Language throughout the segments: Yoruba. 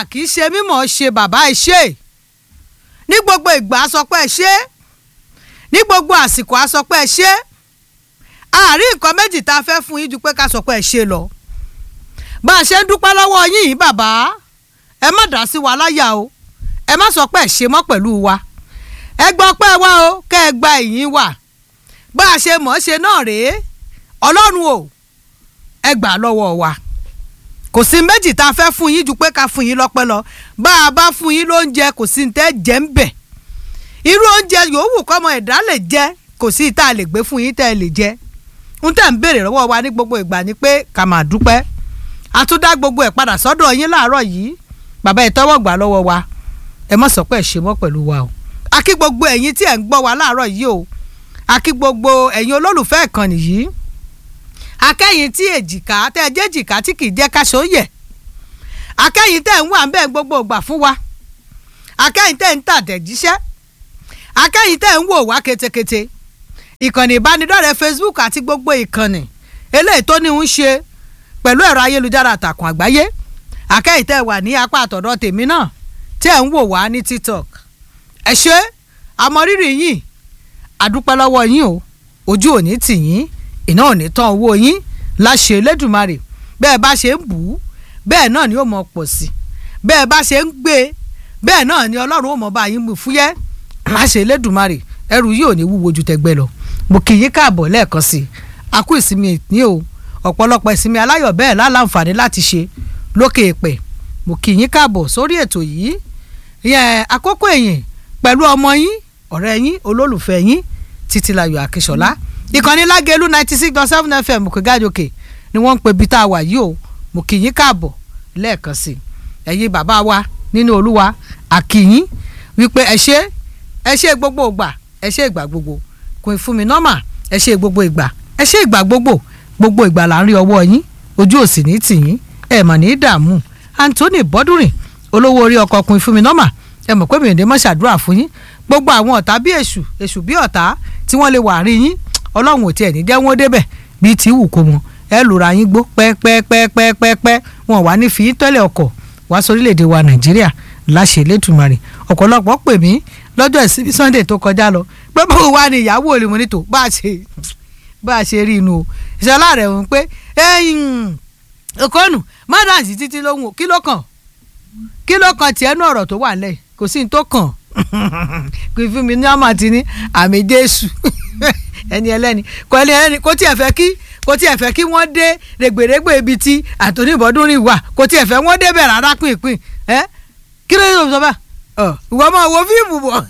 kì í ṣe mímọ̀ ṣe bàbá ẹ ṣe ní gbogbo ìgbà a sọ pé ẹ ṣe ní gbogbo àsìkò a sọ pé ẹ ṣe àárín nǹkan méjì tá a fẹ́ fún yín ju pé ká sọ pé ẹ ṣe lọ bá a ṣe ń dúpẹ́ lọ́wọ́ yín yìí bàbá ẹ má dá sí wa láyà o ẹ má sọ pé ẹ ṣe mọ́ pẹ̀lú wa ẹ gbọ́ pé wá o kẹ́ ẹ gba ìyìn wa bá a ṣe mọ̀ ọ́ ṣe náà rèé ọlọ́run o ẹ gbà lọ́wọ́ wa kò sí méjì tá a fẹ́ fún yín ju pé ká fún yín lọ́pẹ́ lọ bá a bá fún yín lóúnjẹ kò sí ní tẹ́ jẹ́ ń bẹ̀ irú oúnjẹ yòówù kọ́mọ ẹ̀dá lè jẹ kò sí tá a lè gbé fún yín tẹ́ ẹ lè jẹ ń tẹ̀ ń béèrè lọ́wọ́ wa ní gbogbo ìgbà ni pé ká máa dúpẹ́ a tún dá gbogbo ẹ̀ padà sọ́dọ̀ yín láàárọ̀ yìí bàbá ẹ̀ tọ́wọ́ gbà lọ́wọ́ wa ẹ má sọ pé ẹ ṣe mọ́ pẹ̀lú wa o a kí gbogbo ẹ̀yin tí ẹ̀ ń gbọ́ wa láàárọ̀ yìí o a kí gbogbo ẹ̀yin olólùfẹ́ ìkànnì yìí akẹ́yìn tí èjìká tẹ́ ẹ jẹ́ èjìká tí kì í jẹ́ káṣọ yẹ̀ akẹ́yìn tẹ́ ń wà ń bẹ́ẹ̀ gbogbo ìgbà fún wa akẹ́yìn tẹ́ ń tàtẹ̀jíṣẹ́ akẹ́yìn tẹ́ ń wò wá ketekete ìkànnì ìbánidọ́rẹ̀ẹ́ Facebook àti gbogbo ìkànnì eléyìí tó ní ń ṣe pẹ̀lú ẹ̀rọ ayélujára àtàkùn àgbáyé akẹ́yìn tẹ́ wà ní apá àtọ̀dọ̀ tèmi náà tẹ́ ń wò wá ní TikTok ẹ ṣé àmọrírì yín àdúpẹ́ lọ́wọ́ yín o ojú òní tì yín iná ò ní tán owó yín láṣẹ Elédùmarè bẹ́ẹ̀ bá ṣe ń bù ú bẹ́ẹ̀ náà ni ó mọ pọ̀ sí bẹ́ẹ̀ bá ṣe ń gbé bẹ́ẹ̀ náà ni Ọlọ́run ó mọ bá yín mú fúyẹ́ láṣẹ Elédùmarè ẹrù yìí ò ní wúwo ju tẹgbẹ́ lọ mo kì í yín káàbọ̀ lẹ́ẹ̀kan sí i a kú ìsinmi ní o ọ̀pọ̀lọpọ̀ ìsinmi aláyọ̀ bẹ́ẹ̀ láǹfààní láti ṣe lókè èpẹ̀ mo kì í yín káàbọ̀ sórí ètò yìí yẹn àkókò ẹ̀yìn pẹ̀lú ọmọ yín ọ̀rẹ́ yín olólùfẹ́ yín Títílayọ̀ Akínsọ̀lá ìkànnì Lágẹ̀lú ninety six dot seven fm Òkègájòkè ni wọ́n ń pe bí tá a wà yìí o mo kì í yín káàbọ̀ lẹ́ẹ̀kan sí i ẹ̀yin bàbá wa nínú Olúwa àkìyín wípé ẹ ṣé ẹ ṣé gbogbo ìgbà ẹ ṣé ìgbà gbogbo kò fún mi nọ́mà ẹ ṣé gbogbo ìgbà ẹ ṣé ìgbà gbogbo gbogbo ìgbà là ń rí ọwọ́ yín ojú òsì ní tìyín ẹ mà ní dààmú Anthony Bọ́dúnrìn olówó orí ọkọ̀ ọkùnrin fún mi nọ́mà ẹ mọ̀ pé mi ò ní mọ̀ ṣàdúrà fún yín gbogbo àwọn ọ̀tá bí èṣù èṣù bí ọ̀tá tí wọ́n lè wà rí yín ọlọ́run ò tiẹ̀ ní jẹ́ wọ́n débẹ̀ bíi tí wù kó wọn ẹ lùra yín gbó pẹ́ẹ́pẹ́ẹ́pẹ́ẹ́pẹ́ wọn wà ní fi tẹ́lẹ̀ ọkọ̀ wá sórílẹ̀‐èdè wa nàìjíríà láṣẹ lẹ́tùmarì ọ̀pọ̀lọpọ̀ pè mí lọ́jọ́ ìsinmi sunday tó kọjá lọ pé báwo wá ní ìyàwó olè wọn ní tò bá a ṣe bá a ṣe rí inú o ìṣọlá rẹ̀ wọ́n pé ẹ̀yìn ọkọ̀nù mádàsí títí lóhùn kí ló kàn kí ló kàn tiẹ̀ nú ọ̀rọ̀ tó wà lẹ̀ kò sí ní tó kàn kò fún mi ní àmà tí ní àmì jésù ẹni ẹlẹ́ni kò ẹni ẹlẹ́ni kò tiẹ̀ fẹ́ kí kò tiẹ̀ fẹ́ kí wọ́n dé rẹ̀gbẹ̀rẹ̀gbẹ̀ ibi tí àtòní ìbọ̀dúnrìn wà kò tiẹ̀ fẹ́ wọ́n débẹ̀ rárá pínpín ẹ́ kí ló yẹ sọ bá ìwọ máa wo fíìmù bọ̀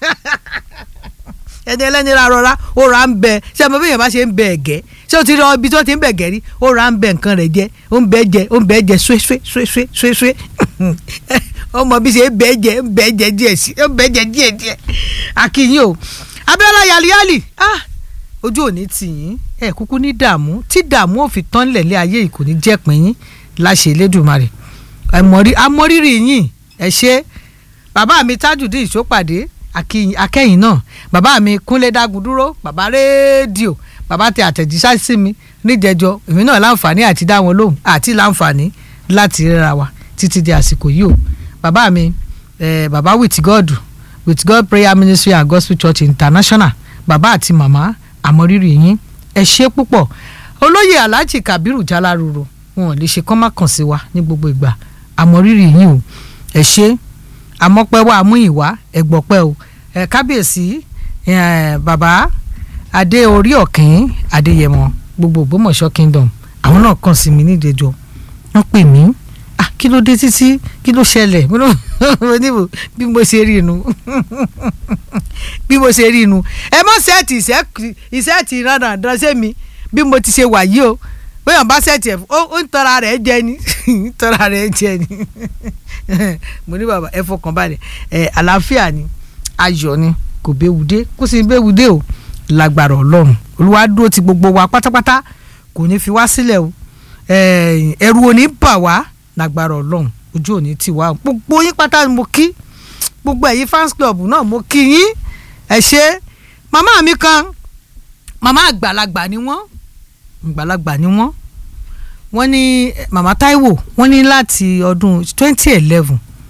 ẹni ẹlẹ́ni ra rọra ó ra ń bẹ ṣé ọmọ bíyẹn bá ṣe ń bẹ ẹ̀gẹ́ ṣé o ti rọ ibi tí wọ́n ti ń bẹ ẹ̀gẹ́ rí ó ra ń bẹ nǹkan rẹ̀ jẹ ó ń bẹ jẹ ó ń bẹ jẹ ṣuéṣué ṣuéṣué ṣuéṣué ọmọ bí ṣe ń bẹ jẹ ń bẹ jẹ díẹ̀ sí ń bẹ jẹ díẹ̀ díẹ̀ akínyìn o Abíọ́lá yaliyali ah ojú òní tì yín ẹ kúkú ní dààmú tí dààmú ò fi tán lẹ̀lẹ́ ayé yìí kò ní jẹ́ pín yín láṣẹ Elédùmarè amọrírì yín ẹ ṣe bàbá mi Tajudeen Ìṣópàdé akẹ́yìn náà bàbá mi Kúnlé Dágúndúró bàbá rédíò bàbá tẹ àtẹ̀jíṣẹ́ sí mi níjẹjọ èmi náà láǹfààní àti dá wọn lóhùn àti láǹfààní láti ríra wa títí di àsìkò yìí o bàbá mi eh, bàbá with God with God prayer ministry and gospel church international bàbá àti màmá àmọrírì yín ẹ ṣe púpọ̀ olóyè alhaji kabiru jalaruru wọn ò lè ṣe kán má kàn sí wa ní gbogbo ìgbà àmọrírì yín o ẹ ṣe àmọ́pẹ́ wa àmúyìnwá ẹ̀gbọ́pẹ́ o ẹ kábíyèsí bàbá adé orí ọ̀kìn adéyẹmọ gbogbo ògbómọ̀ṣọ́ kingdom àwọn náà kàn sí mi nídẹjọ wọ́n pè mí ah kí ló dé títí kí ló ṣẹlẹ̀ bí mo ṣe rí inú bí mo ṣe rí inú ẹ mọ sẹẹtì ìsẹẹtì ìrànà àdánsẹ mi bí mo ti ṣe wà yìí o bóyá bá sẹẹtì ẹ ó ń tọ́ra rẹ̀ jẹ ni ń tọ́ra rẹ̀ jẹ ni mo ní bàbá ẹ fọkàn balẹ̀ ẹ àlàáfíà ni ayọ̀ ni kò béwu dé kó sì béwu dé o lágbára ọlọ́run olúwa dúró ti gbogbo wa pátápátá kò ní fi wá sílẹ̀ o ẹ̀rù ò ní bà wá lágbára ọlọ́run ojú ò ní tì wá gbogbo yín pátá ni mo kí gbogbo ẹ̀yin fans club náà mo kí yín ẹ ṣe màmá mi kan màmá àgbàlagbà ni wọ́n àgbàlagbà ni wọ́n wọ́n ní màmá Táíwò wọ́n ní láti ọdún twenty eleven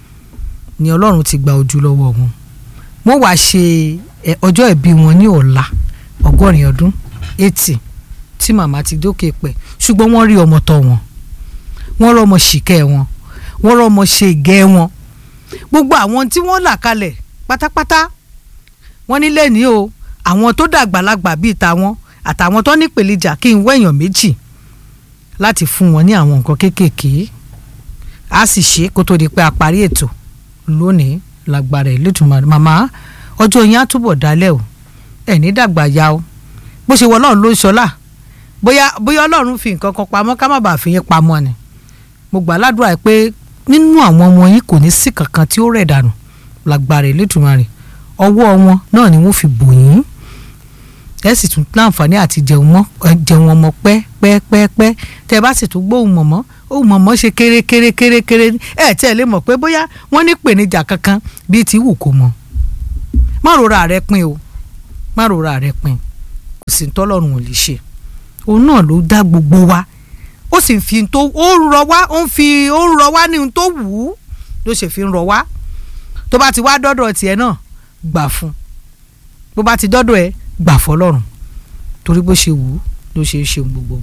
ni ọlọ́run ti gba ojú lọ́wọ́ wọn wọ́n wàá ṣe ọjọ́ ìbí wọn ní ọ̀la ọgọ́rin ọdún eighty tí màmá ti dókè pẹ̀ ṣùgbọ́n wọ́n rí ọmọ tọ́ wọn wọ́n rọ́mọ ṣìkẹ́ wọn wọ́n rọ́mọ ṣe ìgẹ́ wọn gbogbo àwọn tí wọ́n là kalẹ̀ pátápátá wọ́n nílé ní o àwọn tó dàgbàlagbà bíi tàwọn àtàwọn tó ní pèlíjà kí n wẹ̀yàn méjì láti fún wọn ní àwọn nǹkan kéékèèké a sì ṣe kó tó di pé a parí ètò lónìí lágbára ẹ̀ lẹ́tùmọ̀ màmá ọjọ́ yẹn á túbọ̀ dálẹ̀ o ẹ̀ ní dàgbà ya o bó ṣe wọ ọlọ́run ló ń ṣọlá bóyá bóyá ọlọ́run fi nǹkan kan pamọ́ ká má bàa fi yín pamọ́ ni mo gbà ládùúrà pé nínú àwọn ọmọ yín kò ní sí kankan tí ó rẹ̀ dànù lágbára ẹ̀ lẹ́tùmọ̀ rẹ̀ ọwọ́ wọn náà ni wọ́n fi bò yín ẹ sì tún láǹfààní àti jẹun mọ́ jẹun ọmọ pẹ́ pẹ́ pẹ́ pẹ́ tẹ́ ẹ bá sì tún gbóhùn mọ̀mọ́ òun mọ̀mọ́ ṣe kéré kéré kéré kéré ẹ tẹ́ ẹ lè mọ̀ pé bóyá wọ́n ní pèníjà kankan bíi ti wù kó mọ́ má rora rẹ pin o má rora rẹ pin kò sí tọ́lọ́run ò lè ṣe òun náà ló dá gbogbo wa ó sì ń fi tó ó ń rọ wá ó ń fi ó ń rọ wá ní ohun tó wù ú ló ṣe fi ń rọ wá tó bá ti wá dọ́dọ̀ tiẹ̀ náà gbà fún bó bá ti dọ́dọ̀ ẹ gbà fọlọ́run torí bó ṣe wù ú ló ṣe é ṣeun gbogbo.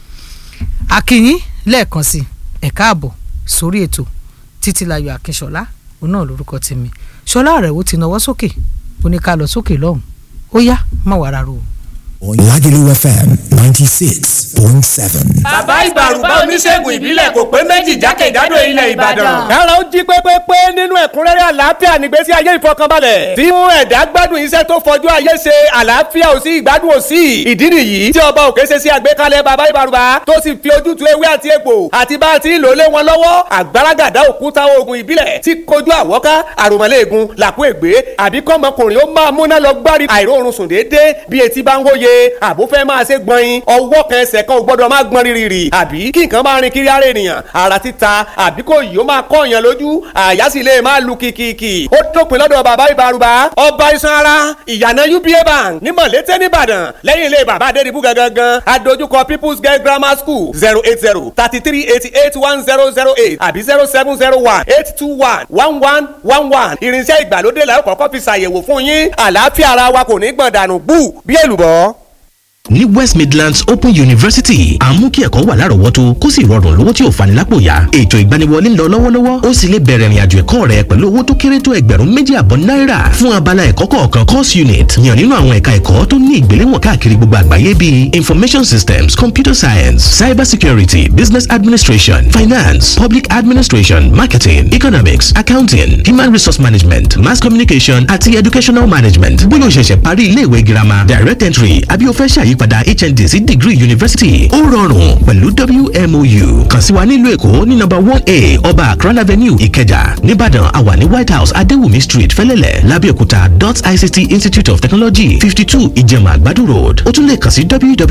akínyín lẹ́ẹ̀kan sí ẹ káàbọ̀ sórí ètò títílayọ̀ akínṣọlá òun náà lórúkọ tèmi ṣọlá rẹ̀ ó ti nawọ́ sókè ó ní ká lọ sókè lọ́hùn ó yá má wàá rárá o. Lagelu FM ninety six point seven. bàbá ìbàrùbá oníṣègùn ìbílẹ̀ kò pé méjì jákèjádò ilẹ̀ ìbàdàn. kára ó jí pépépé nínú ẹ̀kúnrẹ́rẹ́ àlàáfíà nígbésí ayé ìfọkànbalẹ̀. tí mú ẹ̀dá gbádùn iṣẹ́ tó fọjú ayé ṣe àlàáfíà ò sí ìgbádùn ò sí. ìdí nìyí tí ọba òkè ṣe sí àgbékalẹ̀ bàbá ìbàrùbá tó sì fi ojútùú ewé àti egbò àti bá a ti lò lé wọn lọ́wọ́ àgbàràgàdá òkúta oògùn ìbílẹ̀ tí kojú àwọ́ká àròmọ́lẹ́ẹ̀gùn làkú ègbé àbí kọ́mọkùnrin ó máa múná lọ gbárí àìróorun sùn déédéé bí etí bá ń hóye àbó fẹ́ máa ṣe gbọ̀nyin ọwọ́ kan ẹsẹ̀ kan ò gbọ́dọ̀ máa gbọ́n rírì àbí kí nǹkan máa rin kiri ara ènìyàn ara títa àbí kò yìí ó máa kọ́ èèyàn lójú àyà sì lè máa lu kìkìkì ó dópin lọ́dọ̀ bàbá ìbárúbá ọba iṣan ara ìyànà uba bank ní mọ̀lété nìbàdàn lẹ́yìn ilé bàbá adédìbú gangan adójúkọ people's girl grammar school zero eight zero thirty three eighty eight one zero zero eight àbí zero seven zero one eight two one one one one one irinṣẹ́ ìgbàlódé làwọn kọ́kọ́ fi ṣàyẹ̀wò fún yín àlàáfíà ara wa kò ní gbọ̀n dànù bú bí èlùbọ́ ní west midlands open university à ń mú kí ẹ̀kọ́ wà lárọ̀ọ́wọ́tó kó sì rọrùn lówó tí ò fani lápò yá ètò ìgbaniwọlé ń lọ lọ́wọ́lọ́wọ́ ó sì lè bẹ̀rẹ̀ ìrìnàjò ẹ̀kọ́ rẹ pẹ̀lú owó tó kéré tó ẹgbẹ̀rún méjì àbọ̀ náírà fún abala ẹ̀kọ́ kọ̀ọ̀kan course unit yàn nínú àwọn ẹ̀ka ẹ̀kọ́ tó ní ìgbéléwọ̀n káàkiri gbogbo àgbáyé bíi information systems computer science cyber security business administration finance public administration marketing economics accounting human resource management mass communication àti educational management bóyá o ṣẹ̀ṣẹ̀ parí ilé ìwé girama direct entry àbí o fẹ́ ṣàyí àyípadà hnd sí degree university ó rọrùn pẹ̀lú wmou kàn sí wa nílùú èkó ní nọ́mbà one a ọba akran avenue ìkẹjà nìbàdàn àwa ní white house adéwùmí street fẹlẹ́lẹ̀ lábẹ́òkúta dot ict institute of technology fifty two ìjẹ̀mà àgbàdo road ó tún lè kàn sí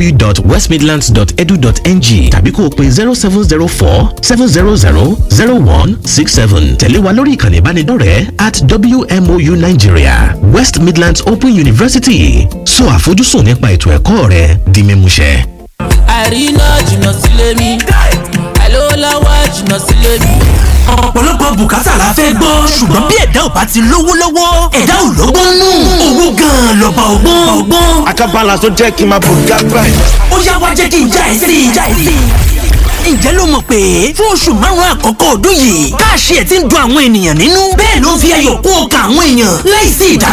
www.westmidlands.edu.ng tàbí kó o pe zero seven zero four seven zero zero zero one six seven tẹ̀lé wa lórí ìkànnì ìbánidọ́rẹ̀ẹ́ at wmou nigeria west midlands open university sọ àfojúsùn nípa ètò ẹ̀kọ́ rẹ di mímúṣẹ. àríná jìnnà sílé mi àìlówó lọ́wọ́ jìnnà sílé mi. ọ̀pọ̀lọpọ̀ bùkátà la fẹ́ gbọ́ ṣùgbọ́n bí ẹ̀dá ò bá ti lówó lọ́wọ́ ẹ̀dá ò lọ́gbọ́n nù owó gan-an lọ́ba ọgbọ́n ọgbọ́n. àkàbàlà tó jẹ́ kí n máa bò gágbá ẹ̀. ó yá wá jẹ́ kí n já ẹ sí i já ẹ sí i ǹjẹ́ ló mọ̀ pé fún oṣù márùn-ún àkọ́kọ́ ọdún yìí káàṣì ẹ̀ ti ń dun àwọn ènìyàn nínú bẹ́ẹ̀ ló ń fi ayọ̀ kún ọkàn àwọn èèyàn láìsí ìdá